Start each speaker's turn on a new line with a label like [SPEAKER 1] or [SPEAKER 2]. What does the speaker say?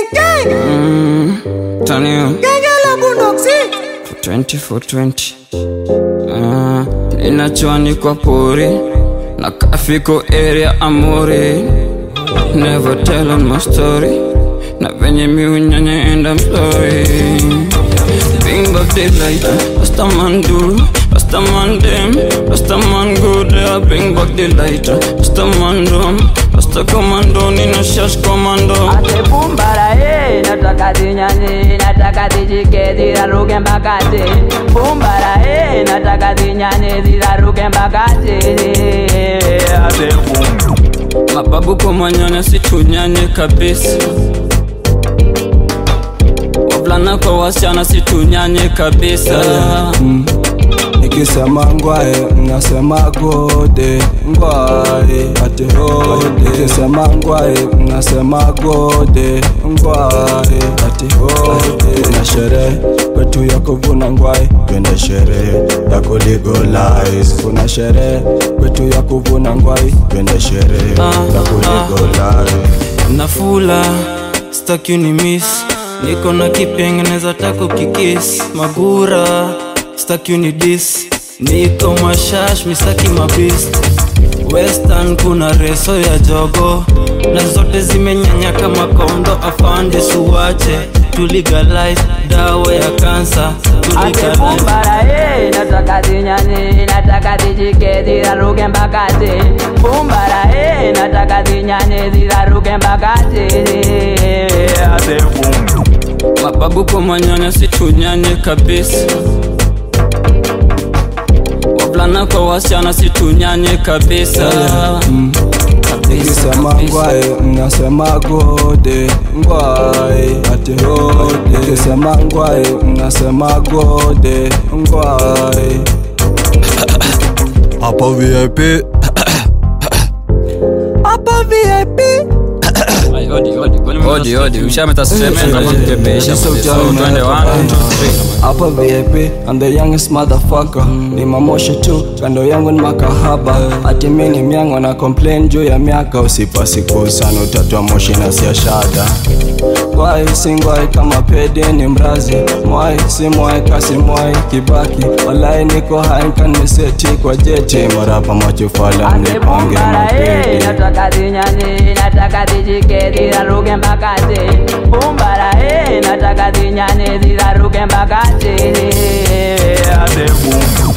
[SPEAKER 1] Turn you 20 for 20 Ah, ninachwani kwa pori na kafiko area amori never tell on my story na venye miunyanya and I'm sorry Bring back the light, Rasta man do, Rasta man dem, Rasta man go there. Bring back the light, Rasta man do, Rasta commando, nina shash commando.
[SPEAKER 2] Ate bumbara eh, nataka zinyanye, nataka zijike ziraruke mbakate. Bumbara eh, nataka zinyanye ziraruke mbakate. Ate bum.
[SPEAKER 1] Mababu kwa manyanya situnyanye kabisa Wavulana kwa wasichana situnyanye kabisa
[SPEAKER 3] Nikisema ngwae mnasema gode ngwae ati hode Nikisema ngwae mnasema gode ngwae ati hode Kuna sherehe kwetu ya kuvuna ngwae twende sherehe ya kulegalize Kuna sherehe kwetu ya kuvuna ngwae twende sherehe ya kulegalize
[SPEAKER 1] Nafula, staki ni miss Niko na kipengeneza tako kikis Magura, staki ni dis Niko mashash, mistaki mabis Western kuna reso ya jogo Na zote zimenyanya kama kondo afande suwache Tuligalize dawa ya kansa
[SPEAKER 2] Ate
[SPEAKER 1] Tuligalize
[SPEAKER 2] bumbara eh, nataka zinyanye, nataka zijike ziraruke mbakate. Bumbara eh, nataka zinyanye ziraruke mbakate. Ate bum.
[SPEAKER 1] Mababu kwa manyanya situnyanye kabisa Wavulana kwa wasichana situnyanye kabisa
[SPEAKER 3] Nikisema ngwae mnasema gode ngwae ati hode Nikisema ngwae mnasema gode ngwae Hapo VIP Hapo VIP
[SPEAKER 1] Odi, odi, ushameta semena mkepesha So twende one, two, three
[SPEAKER 3] Hapa VIP I'm the youngest motherfucker Ni mamoshi tu kando yangu ni makahaba Ati mi ni myango na complain juu ya miaka Usipa siku sana utatua moshi na sia shada Ngwai si ngwai kama pede ni mrazi Mwai si mwai kasi mwai kibaki Walai niko hai kan meseti kwa jeti Marapa machufala
[SPEAKER 2] Ate
[SPEAKER 3] mnipange
[SPEAKER 2] bumbara eh,
[SPEAKER 3] mapedi
[SPEAKER 2] nataka zinyanye, nataka zijike ziraruke mbakate. Bumbara eh, nataka zinyanye ziraruke mbakate. Ate bum.